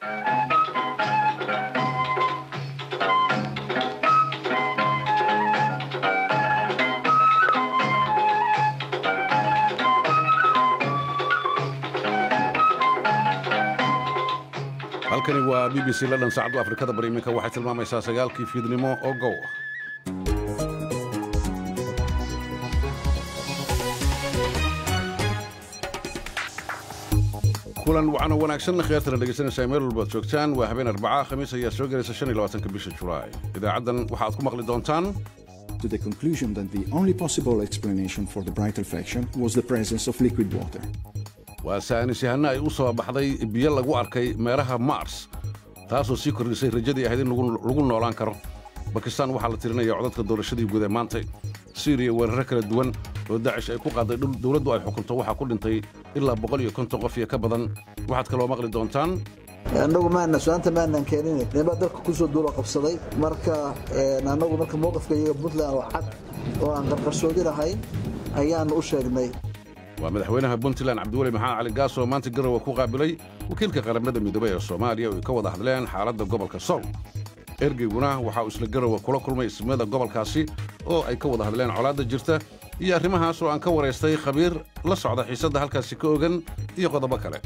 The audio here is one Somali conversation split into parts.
halkani waa b b c london saacaddu afrikada bari iminka waxay tilmaamaysaa sagaalkii fiidnimo oo gow ah kulan wacano wanaagsan khiyaartana dhegaysanaysaa meel walbaad joogtaan waa habeen arbaca khamiis ayaa soo gelaysa shan iyo labaatanka bisha julaay idaacaddan waxaad ku maqli doontaan to the conclusion that the only possible explanation for the bright reflection was the presence of liquid water. waa saanis yahanno ay u soo baxday biyo lagu arkay meeraha mars taasoo sii kordhisay rajadii ahayd in lagu noolaan karo bakistaan waxaa la tirinaya codadka doorashadii guud ee maantay siiriya weerarro kala duwan oo dacish ay ku qaaday dhul dowladdu ay xukunto waxaa ku dhintay ilaa boqol iyo konton qof iyo ka badan waxaad kaloo maqli doontaan annagu maana su-aanta maanan keenin nimaa dalka kusoo duulo qabsaday marka annagu marka mowqifka iyaga puntland oo cad oo aan qarqarsoodi lahayn ayaanu u sheegnay waa madaxweynaha puntland cabdiweli maxamed cali gaas oo maanta garowe ku qaabilay wakiilka qaramada midoobey ee soomaaliya oo ay ka wada hadleen xaaladda gobolka sool ergeyguna waxa uu isla garowe kula kulmay ismada gobolkaasi oo ay ka wada hadleen colaadda jirta iyo arrimahaas oo aan ka waraystay khabiir la socda xiisadda halkaasi ka ogan iyo qodobo kale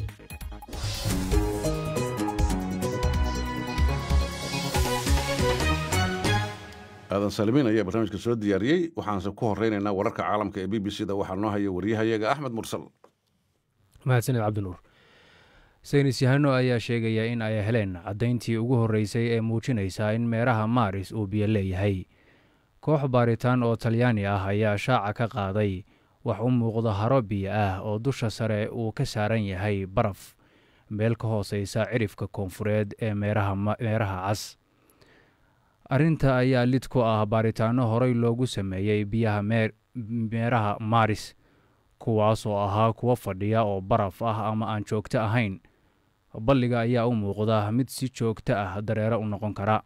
aadan saalimiin ayaa barnaamijka soo diyaariyey waxaanse ku horraynaynaa wararka caalamka ee b b c da waxaa noo haya waryahayaga axmed mursal mahadsaned cabdinuur saynis yahano ayaa sheegaya in ay heleen caddayntii ugu horreysay ee muujinaysa in meeraha maaris uu biyo leeyahay koox baaritaan oo talyaani ah ayaa shaaca ka qaaday wax u muuqda haro biyo ah oo dusha sare uu ka saaran yahay baraf meel ka hooseysa cirifka koonfureed ee meeraha cas arrinta ayaa lid ku ah baaritaanno horey loogu sameeyey biyaha meeraha maaris kuwaas oo ahaa kuwo fadhiya oo baraf ah ama aan joogto ahayn balliga ayaa u muuqda mid si joogto ah dareero u noqon kara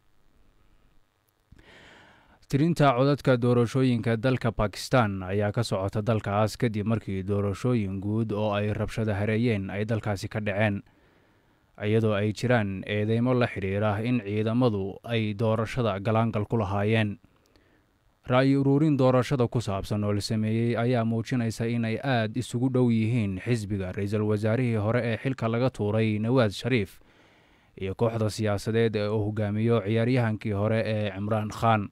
tirinta codadka doorashooyinka dalka bakistan ayaa ka socota dalkaas kadib markii doorashooyin guud oo ay rabshado hareeyeen ay dalkaasi ka dhaceen iyadoo ay jiraan eedeymo la xidhiira in ciidamadu ay doorashada galaangal ku lahaayeen ra'yi uruurin doorashada ku saabsan oo la sameeyey ayaa muujinaysa inay aad isugu dhow yihiin xisbiga ra-iisul wasaarihii hore ee xilka laga tuuray nawaad shariif iyo kooxda siyaasadeed ee uu hogaamiyo ciyaaryahankii hore ee cimraan khan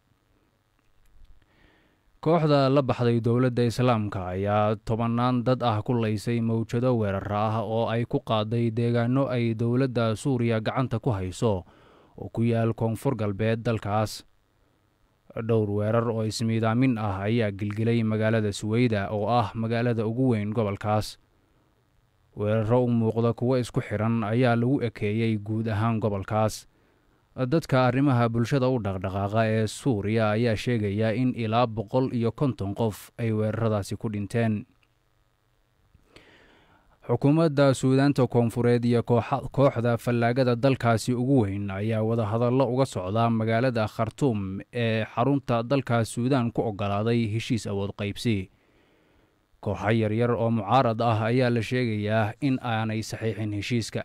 kooxda la baxday dowladda islaamka ayaa tobannaan dad ah ku laysay mawjado weerara ah oo ay ku qaaday deegaano ay dowladda suuriya gacanta ku hayso oo ku yaal koonfur galbeed dalkaas dhowr weerar oo ismiidaamin ah ayaa gilgilay magaalada suweyda oo ah magaalada ugu weyn gobolkaas weeraro u muuqda kuwo isku xidhan ayaa lagu ekeeyey guud ahaan gobolkaas dadka arrimaha bulshada u dhaqdhaqaaqa ee suuriya ayaa sheegaya in ilaa boqol iyo konton qof ay weeraradaasi ku dhinteen xukuumadda suudaanta koonfureed iyo kooxda fallaagada dalkaasi ugu weyn ayaa wadahadallo uga socda magaalada khartuum ee xarunta dalka suudaan ku oggolaaday heshiis awood qaybsi kooxo yaryar oo mucaarad ah ayaa la sheegayaa in aanay saxiixin heshiiska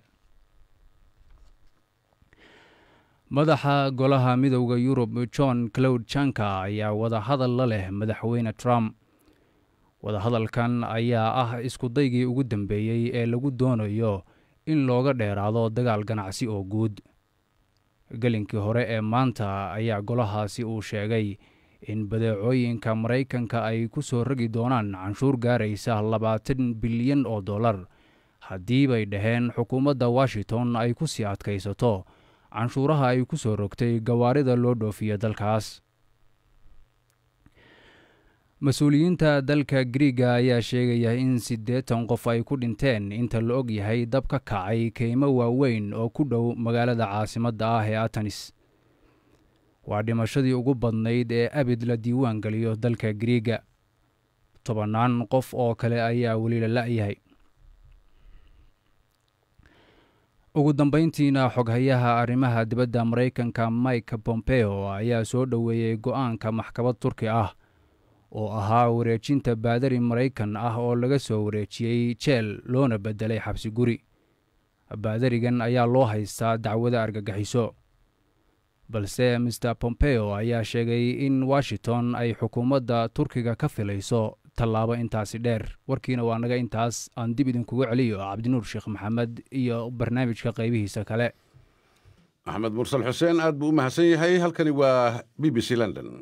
madaxa golaha midowda yurub john cloud janka ayaa wadahadal la leh madaxweyne trump wadahadalkan ayaa ah iskudaygii ugu dambeeyey ee lagu doonayo in looga dheeraado dagaal ganacsi oo guud gelinkii hore ee maanta ayaa golahaasi uu sheegay in badeecooyinka maraykanka ay ku soo rogi doonaan canshuur gaaraysa labaatan bilyan oo dollar haddii bay dhaheen xukuumadda washington ay ku sii adkaysato canshuuraha ay ku soo rogtay gawaarida loo dhoofiyo dalkaas mas-uuliyiinta dalka griiga ayaa sheegaya in siddeetan qof ay ku dhinteen inta la og yahay dab ka kacay keymo waaweyn oo ku dhow magaalada caasimadda ah ee atanis waa dhimashadii ugu badnayd ee abid la diiwaan geliyo dalka griiga tobannaan qof oo kale ayaa weli la la'yahay ugu dambeyntiina xoghayaha arrimaha dibadda maraykanka mike pompeo ayaa soo dhoweeyey go-aanka maxkamad turki ah oo ahaa wareejinta baadari maraykan ah oo laga soo wareejiyey jeel loona bedelay xabsi guri baadarigan ayaa loo haystaa dacwada argagixiso balse master pompeo ayaa sheegay in washington ay xukuumadda turkiga ka filayso tallaabo intaasi dheer warkiina waa naga intaas aan dib idinkuga celiyo cabdinuur sheekh maxamed iyo barnaamijka qaybihiisa kale axmed mursal xuseen aad buu u mahadsan yahay halkani waa b b c london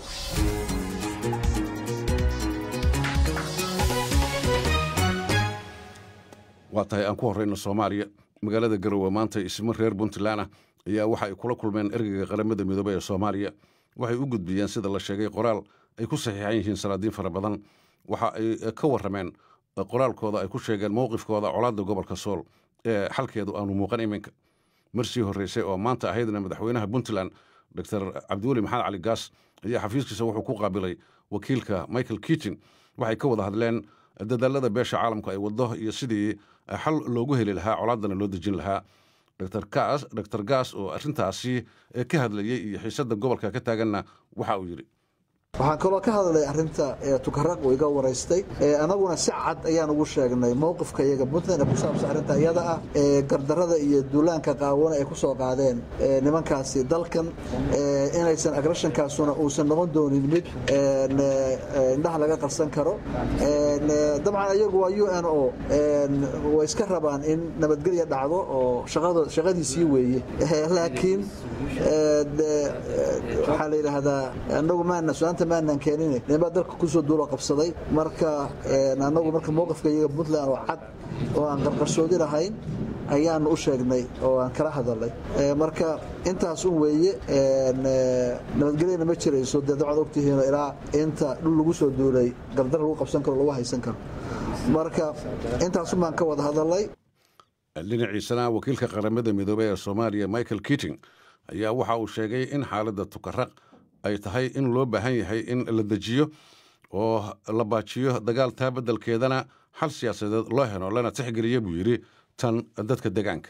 waa tahay aan ku horrayno soomaaliya magaalada garowe maanta ismo reer puntland ah ayaa waxa ay kula kulmeen ergeyga qaramada midoobey ee soomaaliya waxay u gudbiyeen sida la sheegay qoraal ay ku saxiixan yihiin salaadiin fara badan waxa ay ka warrameen qoraalkooda ay ku sheegeen mowqifkooda colaadda gobolka sool ee xalkeedu aanu muuqan iminka marsii horreysay oo maanta ahaydna madaxweynaha puntland dor cabdiweli maxamed cali gaas ayaa xafiiskiisa wuxuu ku qaabilay wakiilka michael kitin waxay ka wada hadleen dadaalada beesha caalamku ay waddo iyo sidii xal loogu heli lahaa colaaddana loo dejin lahaa dor gaas oo arrintaasi ka hadlayey iyo xiisadda gobolka ka taaganna waxa uu yidhi waxaan kaloo ka hadlay arinta tukaraq uu iga waraystay anaguna si cad ayaan ugu sheegnay mowqifka iyaga puntland ee ku saabsan arrinta iyada ah gardarada iyo duulaanka qaawana ay ku soo qaadeen nimankaasi dalkan inaysan agreshankaasuna uusan noqon doonin mid indhaha laga qarsan karo dabcan iyagu waa u n o way iska rabaan in nabadgelya dhacdo oo shaqadiisii weeye laakiin waxaa la yidhaahdaa anagu maana su-aanta maanan keenin ninbaa dalka kusoo duulo qabsaday marka anagu marka mowqifka iyaga puntland oo cad oo aan qarqarsoodi lahayn ayaanu u sheegnay oo aan kala hadalnay marka intaas un weeye nabadgelyana ma jirayso dee dabcad ogtihiino ilaa inta dhul lagu soo duulay gardar lagu qabsan karo lagu haysan karo marka intaasun baan ka wada hadalnay dhinaciisana wakiilka qaramada midoobey ee soomaaliya michael kiting ayaa waxa uu sheegay in xaaladda tukaraq ay tahay in loo baahan yahay in la dejiyo oo la baajiyo dagaal taa beddelkeedana xal siyaasadeed loo helo lana tixgeliya buu yidhi tan dadka degaanka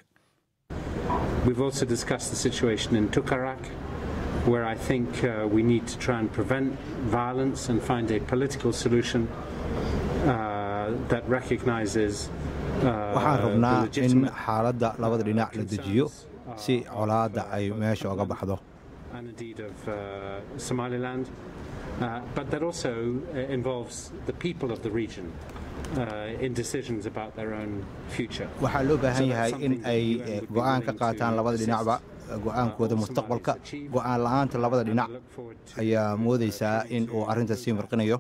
where I think uh, we need to try and prevent violence and find a political solution uh, that recognizes waxaan rabnaa in xaaladda labada dhinac la dejiyo si colaadda ay meesha oga baxdo and indeed of uh, Somaliland, uh, but that also uh, involves the people of the region uh, in decisions about their own future. waxaa loo baahan yahay in ay go'aan ka qaataan labada dhinacba go'aankooda mustaqbalka go'aan la'aanta labada dhinac ayaa moodaysaa in uu arrinta sii marqinayo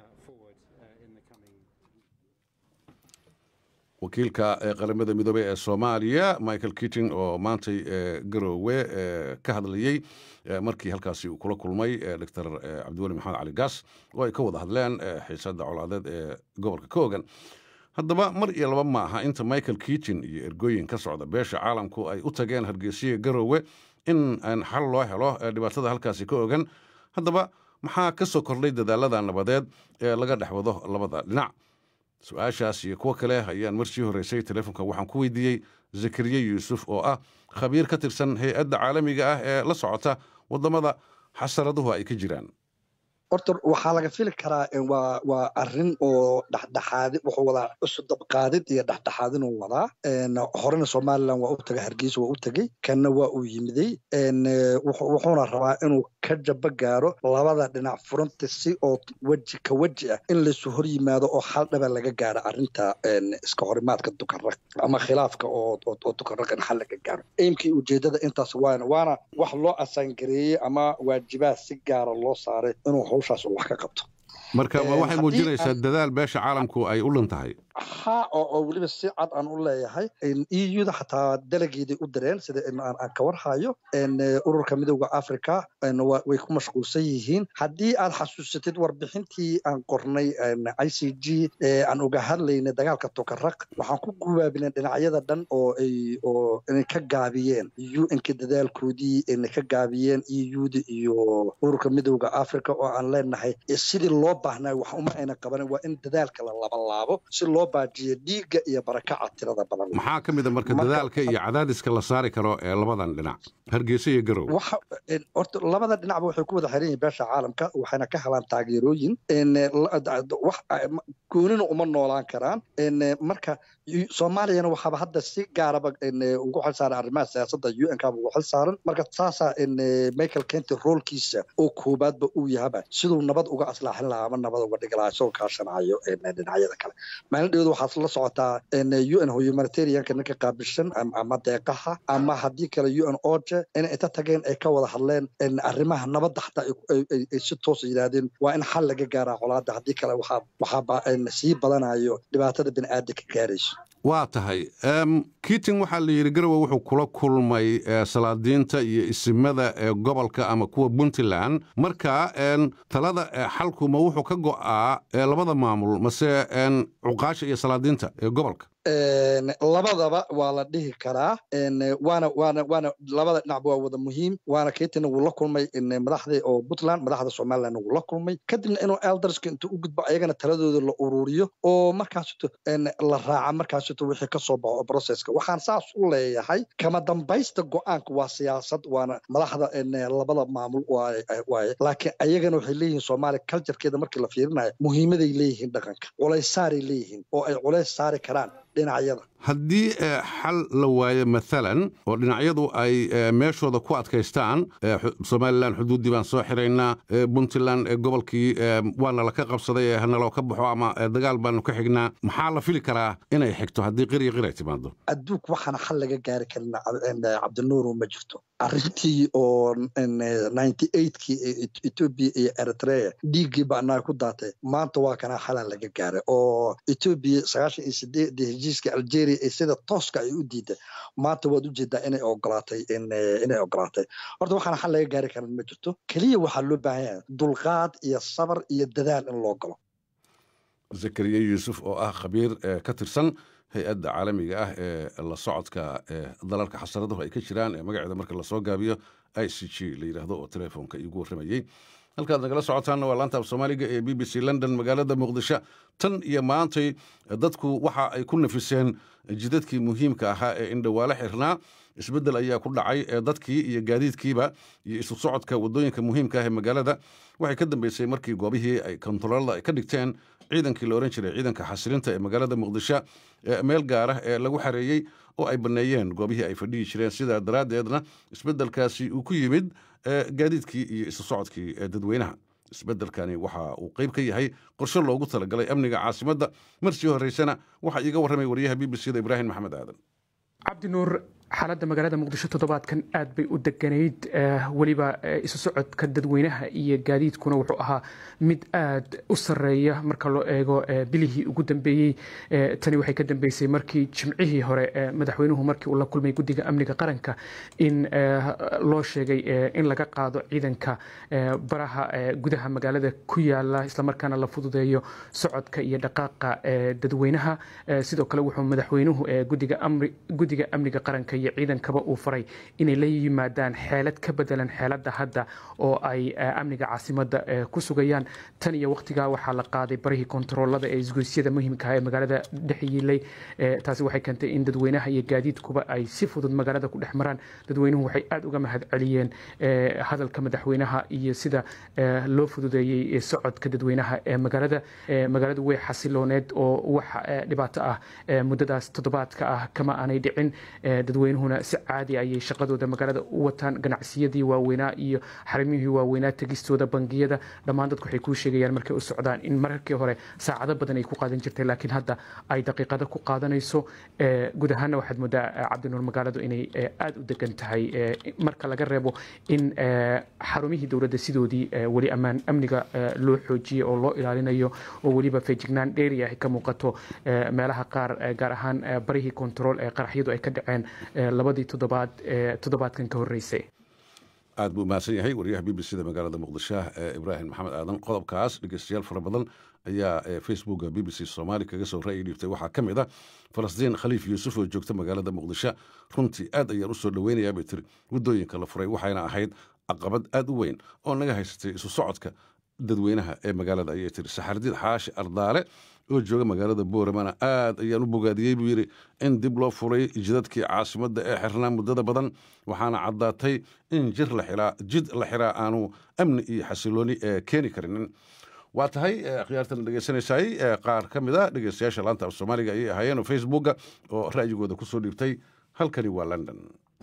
wakiilka qaramada midoobey ee soomaaliya michael kiting oo maantay garoowe ka hadlayey markii halkaasi uu kula kulmay dor cabdiweli maxamed cali gaas oo ay ka wada hadleen xiisadda colaadeed ee gobolka ka ogan haddaba mar iyo laba ma aha inta michael kiting iyo ergooyin ka socda beesha caalamku ay u tageen hargeysiya garoowe in xal loo helo dhibaatada halkaasi ka ogan haddaba maxaa ka soo kordhay dadaalada nabadeed ee laga dhex wado labada dhinac su-aashaas iyo kuwo kale ayaan marsii horreysay telefonka waxaan ku weydiiyey zakariye yuusuf oo ah khabiir ka tirsan hay-adda caalamiga ah ee la socota waddamada xasaraduhu ay ka jiraan horta waxaa laga fili karaa waa waa arrin oo dhexdhexaadi wuxuu wadaa cusub dabqaadid iyo dhexdhexaadin uu wadaa horena somaliland waa u tagay hargeysa waa u tegey kanna waa uu yimiday wuxuuna rabaa inuu ka jaba gaaro labada dhinac furanta si oo weji ka weji ah in laysu hor yimaado oo hal dhaba laga gaaro arrinta iska horimaadka dukarag ama khilaafka oo dukarag in xal laga gaaro eimkii ujeedada intaas waana waana wax loo asaangareeyey ama waajibaad si gaara loo saaray inuu hawshaas wax ka qabto marka waxay muujinaysaa dadaal beesha caalamku ay u dhan tahay ha oo weliba si cad aan u leeyahay euda xataa dalageeday u direen sida aan ka warhayo ururka midooda africa way ku mashquulsan yihiin haddii aad xasuusatid warbixintii aan qornay i c g aan uga hadlaynay dagaalka tukaraq waxaan ku gubaabinay dhinacyada dhan oo ay oo inay ka gaabiyeen un-ka dadaalkoodii inay ka gaabiyeen euda iyo ururka midooda africa oo aan leenahay sidii loo baahnaa wax uma ayna qabanin waa in dadaalka la labalaabo si loo baajiyo dhiigga iyo barakaca tirada badan maxaa ka mid a marka dadaalka iyo cadaadiska la saari karo ee labadan dhinac hargeysa iyo garow waxa horta labada dhinacba waxay ku wada xiran yihiin beesha caalamka waxayna ka helaan taageerooyin wax goonina uma noolaan karaan marka soomaaliyana waxaaba hadda si gaaraba ugu xil saaran arrimaha siyaasadda u n kaba ugu xil saaran marka saasaa michael kenty roolkiisa oo koobaadba uu yahaba siduu nabad uga aslaaxin lahaa ama nabad uga dhigi lahaa isagoo kaashanayo dhinacyada kale maalin dheweed waxaad la socotaa u n humanitarianka ninka qaabilsan ama deeqaha ama haddii kale u n oje inay inta tageen ay ka wada hadleen arrimaha nabadda xataa ay si toosa yidhaahdeen waa in xal laga gaaraa colaadda haddii kale waxaa sii badanayo dhibaatada bini'aadamka gaarayso waa tahay kiting waxaa la yidhi garowe wuxuu kula kulmay salaadiinta iyo isimada ee gobolka ama kuwa puntland marka talada xalkuma wuxuu ka go'aa labada maamul mase cuqaasha iyo salaadiinta ee gobolka labadaba waa la dhihi karaa waana waana waana labada dhinacba waa wada muhiim waana ketina wuu la kulmay madaxda oo puntland madaxda somaliland wuu la kulmay kadibna inuu elderska intuu u gudbo ayagana taladooda la ururiyo oo markaasito la raaca markaasito wixii ka soo baxo processka waxaan saas u leeyahay kama dambaysta go-aanka waa siyaasad waana madaxda labada maamul waaye laakiin ayagana waxay leeyihiin soomaaliya culturekeeda markii la fiirinayo muhiimaday leeyihiin dhaqanka culays saaray leeyihiin oo ay culays saari karaan dhinacyada haddii xal la waayo maalan oo dhinacyadu ay meeshooda ku adkaystaan somalilan xuduuddii baan soo xiraynaa puntland gobolkii waana la ka qabsaday hanaloo ka baxo ama dagaal baanu ka xignaa maxaa la fili karaa inay xigto haddii qiriya qir ay timaado adduunka waxaana xal laga gaari karin cabdinuuru ma jirto arrintii oo ninety eightkii etoobiya iyo eritrea dhiiggii ba'naa ku daatay maanta waa kana xalan laga gaaray oo etoobiya sagaashan iyo sideedii heshiiska algeria ee sida tooska ay u diiday maanta waad u jeedaa inay ogolaatay inay ogolaatay horta waxaana xal laga gaari karin ma jirto keliya waxaa loo baahan yahay dulqaad iyo sabar iyo dadaal in loo galo zakariya yuusuf oo ah khabiir ka tirsan hay-adda caalamiga ah ee la socodka dalalka xasaraduhu ay ka jiraan ee magaceeda marka lasoo gaabiyo i c g la yidhaahdo oo telefoonka iigu warramayey halkaad nagala socotaanna waa laanta af soomaaliga ee b b c london magaalada muqdisho tan iyo maantay dadku waxa ay ku nafiseen jidadkii muhiimka ahaa ee indhawaale xirnaa isbeddel ayaa ku dhacay ee dadkii iyo gaadiidkiiba iyo isu socodka waddooyinka muhiimka ah ee magaalada waxay ka dambeysay markii goobihii ay kontaroolada ay ka dhigteen ciidankii la odhan jiray ciidanka xasilinta ee magaalada muqdisho meel gaara ee lagu xareeyey oo ay banneeyeen goobihii ay fadhihi jireen sidaa daraaddeedna isbeddelkaasi uu ku yimid gaadiidkii iyo isu socodkii dadweynaha isbeddelkani waxa uu qayb ka yahay qorshe loogu talagalay amniga caasimadda marsii horreysana waxaa iiga warramay wariyaha b b c da ibraahim maxamed aadan cabdinuur xaaladda magaalada muqdisho toddobaadkan aad bay u deganayd weliba isu socodka dadweynaha iyo gaadiidkuna wuxuu ahaa mid aad u sarreeya marka loo eego bilihii ugu dambeeyey tani waxay ka dambeysay markii jimcihii hore madaxweynuhu markii uu la kulmay guddiga amniga qaranka in loo sheegay in laga qaado ciidanka baraha gudaha magaalada ku yaala islamarkaana la fududeeyo socodka iyo dhaqaaqa dadweynaha sidoo kale wuxuu madaxweynuhu guddiga amniga qaranka iyo ciidankaba uu faray inay la yimaadaan xeelad ka bedelan xeeladda hadda oo ay amniga caasimadda ku sugayaan tan iyo waqtigaa waxaa la qaaday barihii kontaroolada ee isgoysyada muhiimkaah ee magaalada dhex yiilay taasi waxay keentay in dadweynaha iyo gaadiidkuba ay si fudud magaalada ku dhex maraan dadweynuhu waxay aad uga mahad celiyeen hadalka madaxweynaha iyo sida loo fududeeyey socodka dadweynaha ee magaalada magaaladu way xasilooneed oo wax dhibaato ah muddadaas toddobaadka ah kama aanay dhicin dadweynuhuna si caadi ayay shaqadooda magaalada u wataan ganacsiyadii waaweynaa iyo xarimihii waaweynaa tegistooda bangiyada dhammaan dadku waxay kuu sheegayaan markay u socdaan in mararkii hore saacado badan ay ku qaadan jirtay laakiin hadda ay daqiiqado ku qaadanayso guud ahaanna waxaad moodaa cabdinuur magaaladu inay aada u degan tahay marka laga reebo in xarumihii dowladda sidoodii weli ammaan amniga loo xoojiyey oo loo ilaalinayo oo weliba feejignaan dheeri ah ka muuqato meelaha qaar gaar ahaan barihii kontarool ee qaraxyadu ay ka dhaceen labadii toddobaad toddobaadkan ka horreysay aad buu mahadsan yahay wariyaha b b c da magaalada muqdisho ibraahim maxamed aadan qodobkaas dhegeystayaal fara badan ayaa facebooka b b c soomaali kaga soo ra'yi dhiibtay waxaa ka mid ah falastiin khaliif yuusuf oo joogta magaalada muqdisho runtii aad ayaan u soo dhoweynayaa bay tiri waddooyinka la furay waxayna ahayd caqabad aad u weyn oo naga haysatay isu socodka dadweynaha ee magaalada ayay tiri saxardiid xaashi ardaale oo jooga magaalada booramana aad ayaan u bogaadiyey buu yidhi in dib loo furay jidadkii caasimadda ee xirnaa muddada badan waxaana caddaatay in jir la xiraa jid la xiraa aanu amni iyo xasilooni ee keeni karinin waa tahay khiyaartan dhegeysanaysay qaar ka mid a dhegeystayaasha laanta af soomaaliga ayay ahaayeen oo facebooka oo ra'yigooda ku soo dhiibtay halkani waa london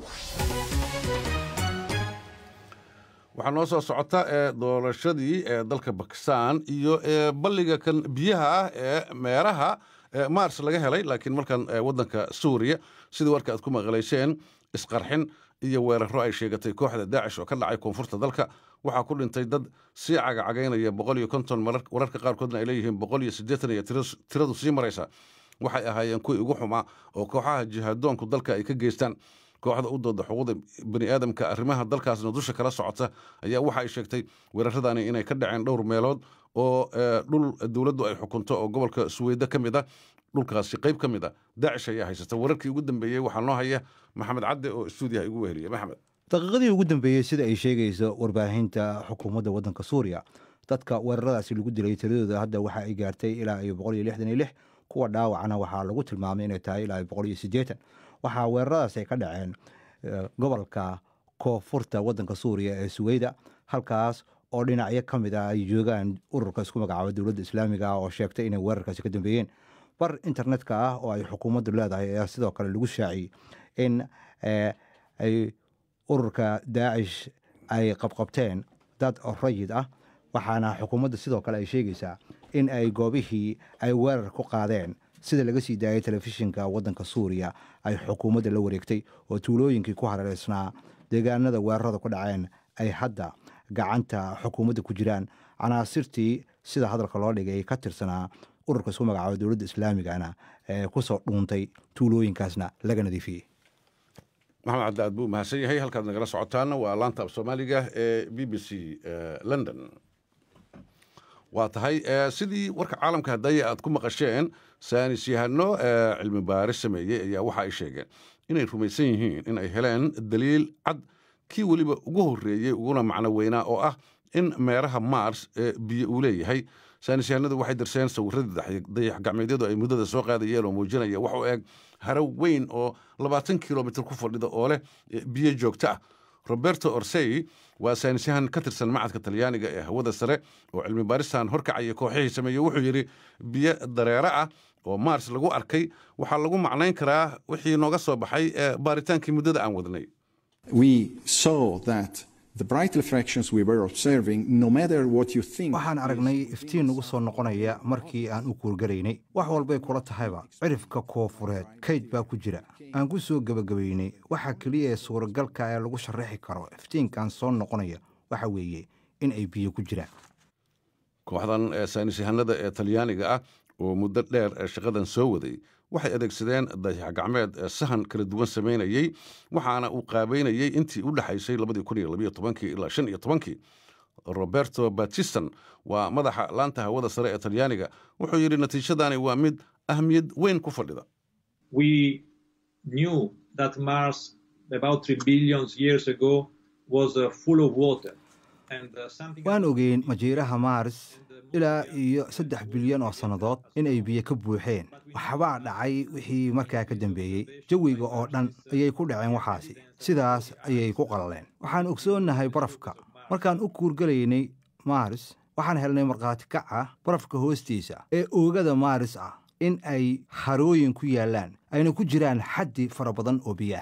waxaa noo soo socota ee doorashadii ee dalka bakistan iyo balliga kan biyaha ah ee meeraha mars laga helay laakiin markan waddanka suuriya sidii warka aad ku maqlayseen isqarxin iyo weeraro ay sheegatay kooxda daacish oo ka dhacay koonfurta dalka waxaa ku dhintay dad sii cagacagaynaya boqol iyo konton wararka qaarkoodna ay leeyihiin boqol iyo siddeetan iyo tiradu sii maraysa waxay ahaayeen kuwii ugu xumaa oo kooxaha jihaadoonku dalka ay ka geystaan kooxda u dooda xuquuqda bani aadamka arrimaha dalkaasna dusha kala socota ayaa waxa ay sheegtay weeraradani inay ka dhaceen dhowr meelood oo dhul dowladdu ay xukunto oo gobolka suweyda ka mid a dhulkaasi qayb ka mid a daacish ayaa haysata wararkii ugu dambeeyey waxaa noo haya maxamed cadde oo stuudiyaha igu weheliya maxamed daqiiqadii ugu dambeeyey sida ay sheegayso warbaahinta xukuumadda waddanka suuriya dadka weeraradaasi lagu dilay tiradooda hadda waxa ay gaartay ilaa iyo boqol iyo lixdan iyo lix kuwa dhaawacana waxaa lagu tilmaamay inay tahay ilaa boqol iyo siddeetan waxaa weeraradaas ay ka dhaceen gobolka koonfurta waddanka suuriya ee suweyda halkaas oo dhinacyo ka mid ah ay joogaan ururka isku magacaaba dowladda islaamiga ah oo sheegtay inay weerarkaasi ka dambeeyeen bar internetka ah oo ay xukuumaddu leedahay ayaa sidoo kale lagu shaaciyey in ay ururka daacish ay qabqabteen dad rayid ah waxaana xukuumadda sidoo kale ay sheegaysaa in ay goobihii ay weerar ku qaadeen sida laga sii daayay telefishinka waddanka suuriya ay xukuumadda la wareegtay oo tuulooyinkii ku hareereysnaa deegaanada weerarada ku dhaceen ay hadda gacanta xukuumadda ku jiraan canaasirtii sida hadalka loo dhigay ka tirsanaa ururka isku magacaaba dowladda islaamigana ee kusoo dhuuntay tuulooyinkaasna laga nadiifiyey maxamed cabdi aad buu umahadsan yahay halkaad nagala socotaana waa laanta af soomaaliga ee b b c london waa tahay sidii warka caalamka hadaya aad ku maqasheen saanis yahano cilmi baaris sameeyey ayaa waxa ay sheegeen inay rumaysan yihiin in ay heleen daliil cad kii weliba ugu horreeyey uguna macno weynaa oo ah in meeraha mars biyo uu leeyahay saanis yahanadu waxay dirseen sawiradii dayax gacmeedyadu ay muddada soo qaadayeen oo muujinaya wax u eg haro weyn oo labaatan kilomitr ku fadhida oo leh biyo joogto ah roberto orsey waa saynisyahan ka tirsan macadka talyaaniga ee hawada sare oo cilmi baaristan horkacaya kooxihii sameeyey wuxuu yidhi biyo dareere ah oo mars lagu arkay waxaa lagu macnayn karaa wixii nooga soo baxay baaritaankii muddada aan wadnay waxaan aragnay iftiin nagu soo noqonaya markii aan u kuurgaraynay wax walbay kula tahayba cirifka koofureed kayd baa ku jira aan ku soo gebagabaynay waxa keliya ee suuragalka ee lagu sharaxi karo iftiinkan soo noqonaya waxa weeye in ay biyo ku jiraan kooxdan saynis yahanada ee talyaaniga ah oo muddo dheer shaqadan soo waday waxay adeegsadeen dayax gacmeed sahan kala duwan samaynayey waxaana uu qaabeynayey intii u dhexaysay ilaa shan iyo tobankii roberto batiston waa madaxa laanta hawada sare ee talyaaniga wuxuu yidhi natiijadani waa mid ahmiyad weyn ku fadhida waan ogeyn majiiraha mars ilaa iyo saddex bilyan oo sannadood inay biyo ka buuxeen waxbaa dhacay wixii markaa ka dambeeyey jawiga oo dhan ayay ku dhaceen waxaasi sidaas ayay ku qalaleen waxaan ogsoonnahay barafka markaan u kuurgalaynay mars waxaan helnay markhaati kac ah barafka hoostiisa ee oogada maaris ah in ay harooyin ku yaallaan ayna ku jiraan xaddi fara badan oo biyaah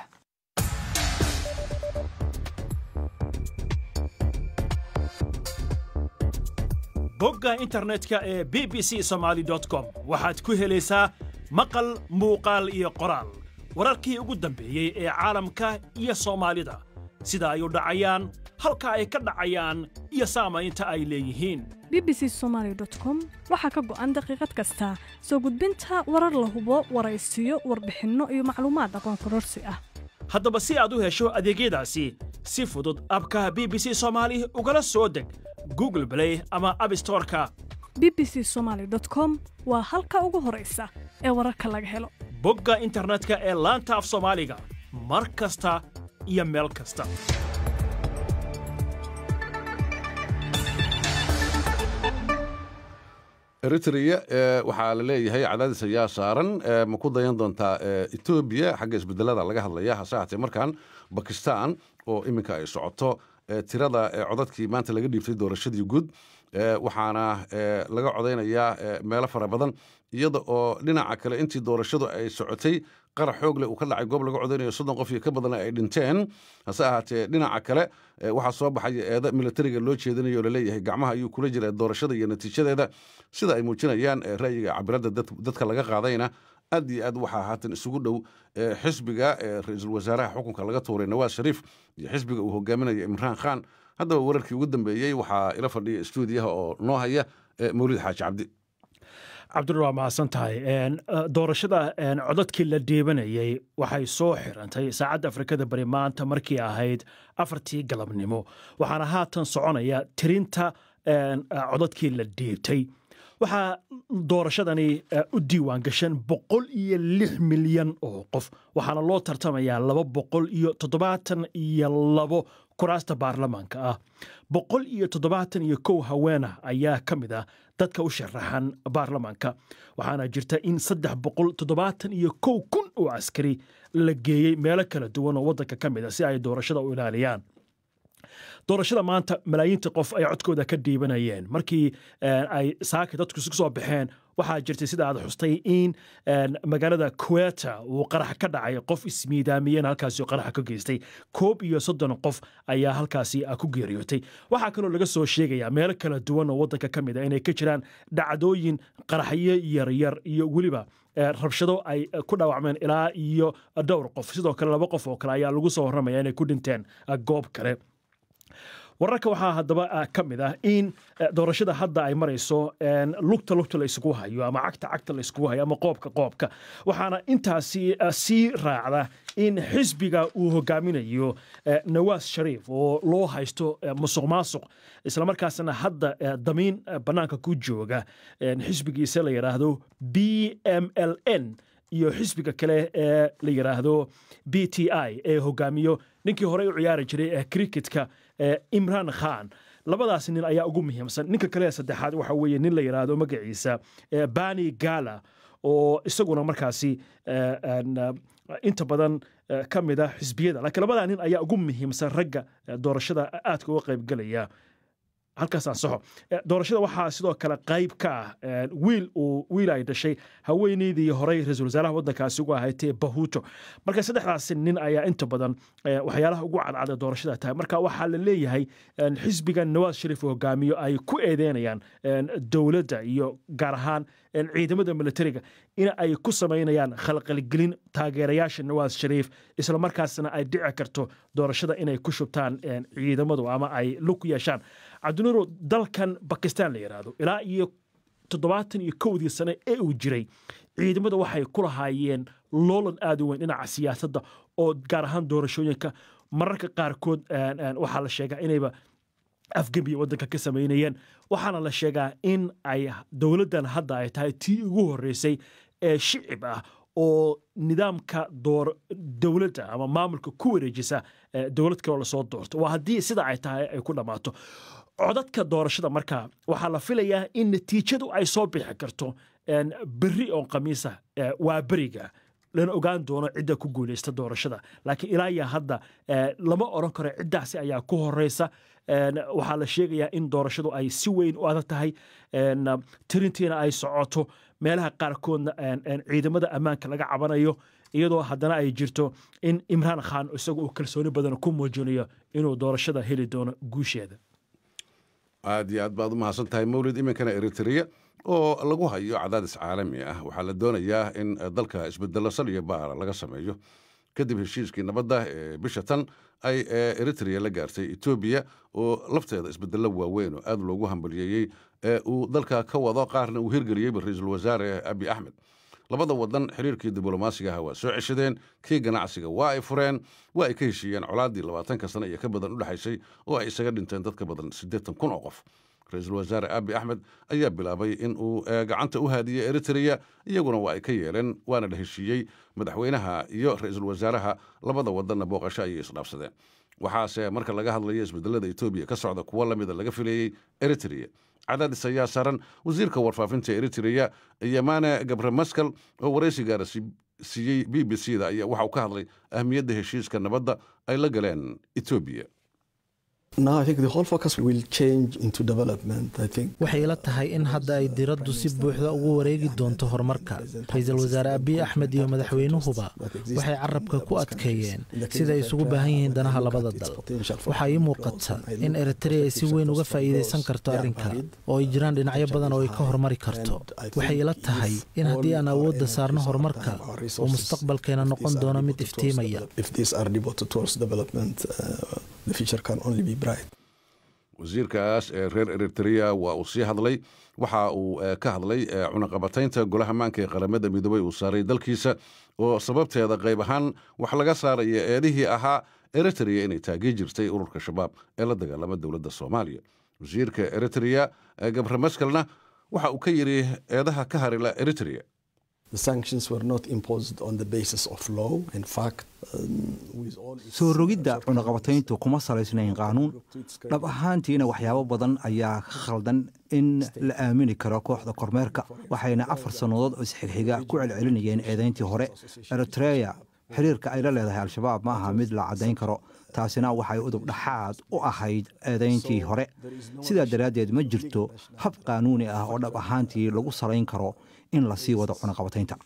bogga internetka ee b b c somaali com waxaad ku helaysaa maqal muuqaal iyo qoraal wararkii ugu dambeeyey ee caalamka iyo soomaalida sida ay u dhacayaan halka ay ka dhacayaan iyo saamaynta ay leeyihiin b b c somaali com waxaa ka go'an daqiiqad kasta soo gudbinta warar la hubo waraysiyo warbixinno iyo macluumaad aqoon kororsi ah haddaba si aad u hesho adeegyadaasi si fudud abka b b c soomaali ugala soo deg google blay ama abstoreka b b c somaali com waa halka ugu horaysa ee wararka laga helo bogga internetka ee laanta af soomaaliga mar kasta iyo meel kasta eritrea waxaa la leeyahay cadaadis ayaa saaran ma ku dayan doontaa etoobiya xagga isbedelada laga hadlaya hase haatee markaan bakistan oo iminka ay socoto tirada codadkii maanta laga dhiibtay doorashadii guud waxaana laga codaynayaa meelo fara badan iyada oo dhinaca kale intii doorashadu ay socotay qarax xoog leh uu ka dhacay goob laga codaynayo soddon qof iyo ka badan ay dhinteen hase ahaatee dhinaca kale waxaa soo baxaya eeda militariga loo jeedinayo oo laleeyahay gacmaha ayuu kula jira doorashada iyo natiijadeeda sida ay muujinayaan ra'yiga cabiradda dadka laga qaadayna aad iyo aad waxaa haatan isugu dhow xisbiga ra-iisul wasaaraha xukunka laga tuuray nawaas shariif iyo xisbiga uu hogaaminayo imraan khan haddaba wararkii ugu dambeeyey waxaa ila fadhiya stuudiyaha oo noo haya mawlid xaaji cabdi cabdul waa mahadsan tahay doorashada codadkii la dhiibanayey waxay soo xirantay saacadda afrikada bari maanta markii ahayd afartii galabnimo waxaana haatan soconaya tirinta codadkii la dhiibtay waxaa doorashadani u diiwaan gashan boqol iyo lix milyan oo qof waxaana loo tartamayaa laba boqol iyo toddobaatan iyo labo kuraasta baarlamaanka ah boqol iyo toddobaatan iyo kow haweenah ayaa ka mid ah dadka u sharaxan baarlamaanka waxaana jirta in saddex boqol toddobaatan iyo kow kun oo askari la geeyey meelo kala duwan oo waddanka ka mid a si ay doorashada u ilaaliyaan doorashada maanta malaayiinta qof ay codkooda ka dhiibanayeen markii ay saaka dadku isu soo baxeen waxaa jirtay sida aad xustay in magaalada kuweta uu qarax ka dhacay qof ismiidaamiyeen halkaasi qaraxa ka geystay koob iyo soddon qof ayaa halkaasi ku geeriyootay waxaa kaloo laga soo sheegayaa meelo kala duwan oo waddanka ka mid a inay ka jiraan dhacdooyin qaraxyo yaryar iyo weliba rabshado ay ku dhaawacmeen ilaa iyo dhowr qof sidoo kale laba qof oo kale ayaa lagu soo warramaya inay ku dhinteen goob kale wararka waxaa haddaba ka mid ah in doorashada hadda ay marayso lugta lugta la isugu hayo ama cagta cagta la isugu hayo ama qoobka qoobka waxaana intaasi sii raacda in xisbiga uu hogaaminayo nawaas shariif oo loo haysto musuq maasuq islamarkaasna hadda damiin bannaanka ku jooga xisbigiisa la yidhaahdo b m l n iyo xisbiga kale ee la yidhaahdo b t i ee hogaamiyo ninkii horey u ciyaari jiray ee cricketka imran khan labadaas nin ayaa ugu muhiimsan ninka kale saddexaad waxa weeye nin la yidhaahdo magaciisa bani gala oo isaguna markaasi inta badan ka mid a xisbiyada laakiin labadaa nin ayaa ugu muhiimsan ragga doorashada aadka uga qaybgelaya halkaas ansaxo doorashada waxaa sidoo kale qayb ka ah wiil uu wiil ay dhashay haweeneydii horey ra-iisul wasaaraha waddankaasi ugu ahayd bahuto marka saddexdaasi nin ayaa inta badan waxyaalaha ugu cadcada doorashada tahay marka waxaa la leeyahay xisbiga nawaas shariif hogaamiyo ay ku eedeynayaan dowladda iyo gaar ahaan ciidamada militariga in ay ku samaynayaan khalqalgelin taageerayaasha nawaas shariif islamarkaasna ay dhici karto doorashada inay ku shubtaan ciidamadu ama ay lug ku yeeshaan cabdinuuro dalkan bakistan la yidhaahdo ilaa iyo toddobaatan iyo kowdii sane ee uu jiray ciidamada waxay ku lahaayeen loolan aad u weyn dhinaca siyaasadda oo gaar ahaan doorashooyinka mararka qaarkood waxaa la sheegaa inayba afgembiya waddanka ka samaynayeen waxaana la sheegaa in ay dowladdan hadda ay tahay tii ugu horreysay ee shicib ah oo nidaamka door dowladda ama maamulka ku wareejisa dowlad kaloo lasoo doorto waa haddii sida ay tahay ay ku dhammaato codadka doorashada markaa waxaa la filayaa in natiijadu ay soo bixi karto berri oo khamiisa waa beriga lana ogaan doono cidda ku guuleysta doorashada laakiin ilaa iyo hadda lama odran karo ciddaasi ayaa ku horeysa waxaa la sheegayaa in doorashadu ay si weyn u adag tahay tirintiina ay socoto meelaha qaarkoodna ciidamada ammaanka laga cabanayo iyadoo haddana ay jirto in imraan khan isagu uu kalsooni badan ku muujinayo inuu doorashada heli doono guusheeda aad iyo aad baad u mahadsan tahay mawlid iminkana eritrea oo lagu hayo cadaadis caalami ah waxaa la doonayaa in dalka isbedelo sal iyo baara laga sameeyo kadib heshiiskii nabadda ee bisha tan ay eritrea la gaartay etoobiya oo lafteeda isbedello waaweyn oo aad loogu hambaliyeeyey ee uu dalka ka wado qaarna uu hirgeliyeyba ra-iisul wasaare abi axmed labada wadan xiriirkii diblomaasigaha waa soo ceshadeen kii ganacsiga waa ay fureen waa ay ka heshiiyeen colaaddii labaatanka sane iyo ka badan u dhexaysay oo ay isaga dhinteen dad ka badan siddeetan kun oo qof ra-iisul wasaare abi axmed ayaa bilaabay in uu gacanta u haadiyey eritrea iyaguna waa ay ka yeeleen waana la heshiiyey madaxweynaha iyo ra-iisul wasaaraha labada wadanna booqasho ayay isdhaafsadeen waxaase marka laga hadlayo isbedelada etoobiya ka socda kuwo lamida laga filayey eritrea cadaadis ayaa saaran wasiirka warfaafinta eritreya yamane gabre maskal oo waraysi gaara siiyey b b c da ayaa waxa uu ka hadlay ahmiyadda heshiiska nabadda ay la galeen etoobiya waxay ila tahay in hadda ay diraddu si buuxda ugu wareegi doonto horumarka ra-iisul wasaare abiy axmed iyo madaxweynuhuba waxay carabka ku adkeeyeen siday isugu baahan yihiin danaha labada dal waxaa ii muuqata in eritrea ay si weyn uga faa'iidaysan karto arrinka oo ay jiraan dhinacyo badan oo ay ka horumari karto waxay ila tahay in haddii aan awoodda saarno horumarka uu mustaqbalkeena noqon doono mid iftiimaya wasiirkaas ee reer eritrea waa uu sii hadlay waxa uu ka hadlay cunaqabataynta golaha maanka ee qaramada midoobey uu saaray dalkiisa oo sababteeda qayb ahaan wax laga saaraya eedihii ahaa eritrea inay taagi jirtay ururka shabaab ee la dagaalama dowladda soomaaliya wasiirka eritrea gabre maskalna waxa uu ka yidhi eedaha ka harila eritrea soo rogidda cunaqabatayntu kuma salaysnayn qaanuun dhab ahaantiina waxyaabo badan ayaa ka khaldan in la aamini karo kooxda kormeerka waxayna afar sannadood oo isxigxiga ku celcelinayeen eedayntii hore eritreya xiriirka ay la leedahay al-shabaab ma aha mid la caddayn karo taasina waxay udub dhaxaad u ahayd eedayntii hore sidaa daraaddeed ma jirto hab qaanuuni ah oo dhab ahaantii lagu salayn karo in la sii wado cunaqabataynta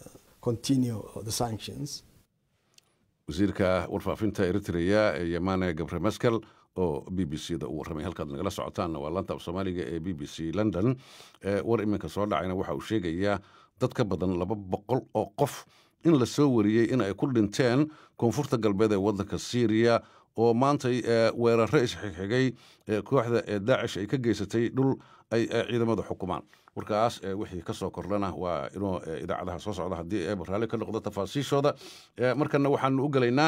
wasiirka warfaafinta eritrea ee yamane gabre maskal oo b b c da u warramay halkaad nagala socotaanna waa lanta af soomaaliga ee b b c london war iminka soo dhacayna waxa uu sheegayaa dad ka badan laba boqol oo qof in la soo wariyey in ay ku dhinteen koonfurta galbeed ee waddanka syriya oo maantay weeraro isxigxigay kooxda ee daacish ay ka geysatay dhul ay ciidamada xukumaan warkaas wixii ka soo kordhana waa inuu idaacadaha soo socda haddii eeba raalli ka noqdo tafaasiishooda markana waxaanu u gelaynaa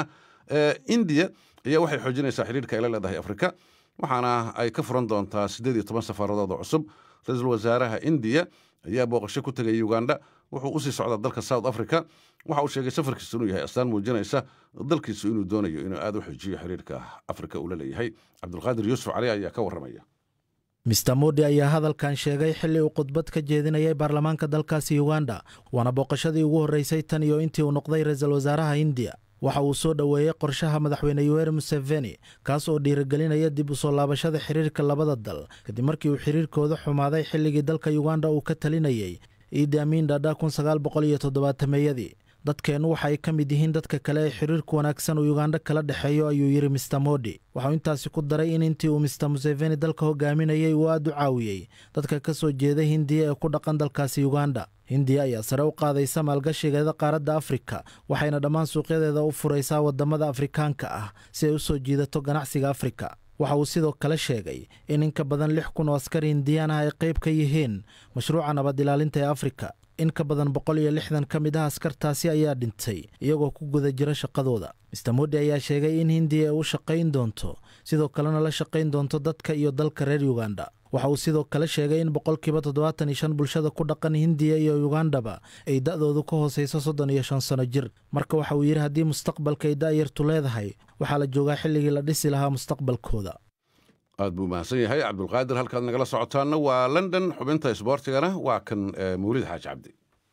indiya ayaa waxay xoojinaysaa xidhiirka ay la leedahay afrika waxaana ay ka furan doontaa siddeed iyo toban safaaradood oo cusub ra-iisul wasaaraha indiya ayaa booqasho ku tegay uganda wuxuu usii socdaa dalka south africa waxa uu sheegay safarkiisu inuu yahay astaan muujinaysa dalkiisu inuu doonayo inuu aad u xojiyo xiriirka afrika uu la leeyahay cabdulqaadir yuusuf cali ayaa ka warramaya mister modi ayaa hadalkan sheegay xilli uu khudbad ka jeedinayay baarlamaanka dalkaasi uganda waana booqashadii ugu horreysay tan iyo intii uu noqday ra-iisul wasaaraha indiya waxa uu soo dhoweeyey qorshaha madaxweyne yuweri museveni kaas oo dhiirigelinaya dib u soo laabashada xiriirka labada dal kadib markii uu xiriirkooda xumaaday xilligii dalka uganda uu ka talinayey iidi amiin dhadha kun sagaal boqol iyo toddobaatameyadii dadkeennu waxa ay ka mid yihiin dadka kale ee xiriirka wanaagsan uu uganda kala dhexeeyo ayuu yidhi mister modi waxauu intaasi ku daray in intii uu mister museveni dalka hogaaminayey uu aad u caawiyey dadka ka soo jeeda hindiya ee ku dhaqan dalkaasi uganda hindiya ayaa sare u qaadaysa maalgashigeeda qaaradda afrika waxayna dhammaan suuqyadeeda u furaysaa waddamada afrikaanka ah si ay u soo jiidato ganacsiga afrika waxa uu sidoo kale sheegay in in ka badan lix kun oo askari hindiyaan ah ay qayb ka yihiin mashruuca nabad ilaalinta ee afrika in ka badan boqol iyo lixdan ka mid ah askartaasi ayaa dhintay iyagoo ku guda jira shaqadooda mister modi ayaa sheegay in hindiya ay u shaqayn doonto sidoo kalena la shaqayn doonto dadka iyo dalka reer uganda waxa uu sidoo kale sheegay in boqolkiiba toddobaatan iyo shan bulshada ku dhaqan hindiya iyo ugandaba ay da'doodu ka hoosayso soddon iyo shan sano jir marka waxa uu yidhi haddii mustaqbalka ay da'yartu leedahay waxaa la joogaa xilligii la dhisi lahaa mustaqbalkooda aad buu mahadsan yahay cabdulqaadir halkaad nagala socotaanna waa london xubinta isboortigana waa kan mawlid xaaji cabdi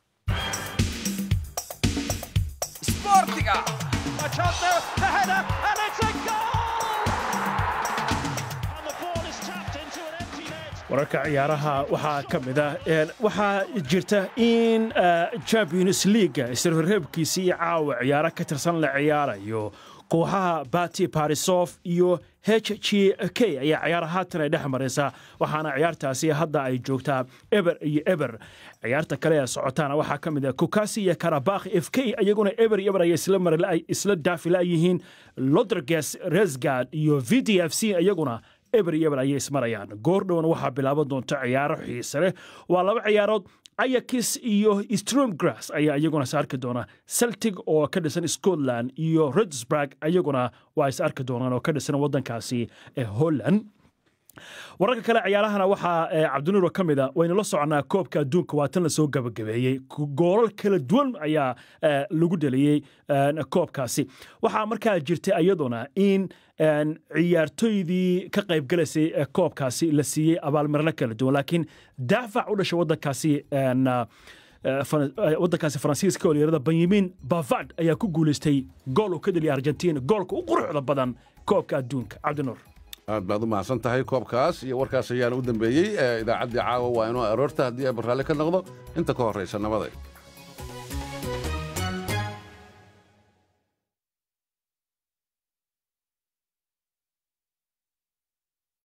wararka ciyaaraha waxaa ka mid ah waxaa jirta in champions leaga isreebkiisii caawa ciyaaro ka tirsan la ciyaarayo kooxaha bati barisof iyo h g k ayaa ciyaar haatan ay dhex maraysa waxaana ciyaartaasi hadda ay joogtaa eber iyo eber ciyaarta kale ee socotaana waxaa ka mid ah kukasi iyo karabakh f k iyaguna eber iyo eber ayay isla daafila yihiin lodrges resgard iyo v d f c iyaguna eber iyo eber ayay ismarayaan goordhowna waxaa bilaaban doonta ciyaaro xiise leh waa laba ciyaarood ayakis iyo stromgrass ayaa iyaguna is arki doona celtic oo ka dhisan scotland iyo redsburg iyaguna waa is arki doonaan oo ka dhisan waddankaasi ee holland wararka kale ciyaarahana waxaa cabdinuuro ka mid a waynu la soconaa koobka adduunka waa tan lasoo gabagabeeyey goolal kala duwan ayaa lagu dhaliyey koobkaasi waxaa markaa jirtay iyaduna in ciyaartoydii ka qaybgalaysay koobkaasi la siiyey abaalmarino kala duwan laakiin daafac u dhashay wadankaasi wadankaasi faransiiska oo layirahda benyamin bavard ayaa ku guulaystay gool uu ka dheliyay argentina goolka u quruxda badan koobka adduunka cabdinuur aad baad u mahadsan tahay koobkaas iyo warkaas ayaana u dambeeyey idaacaddii caawa waa inuu aroorta haddii ay barraalle ka noqdo inta ka horraysa nabaday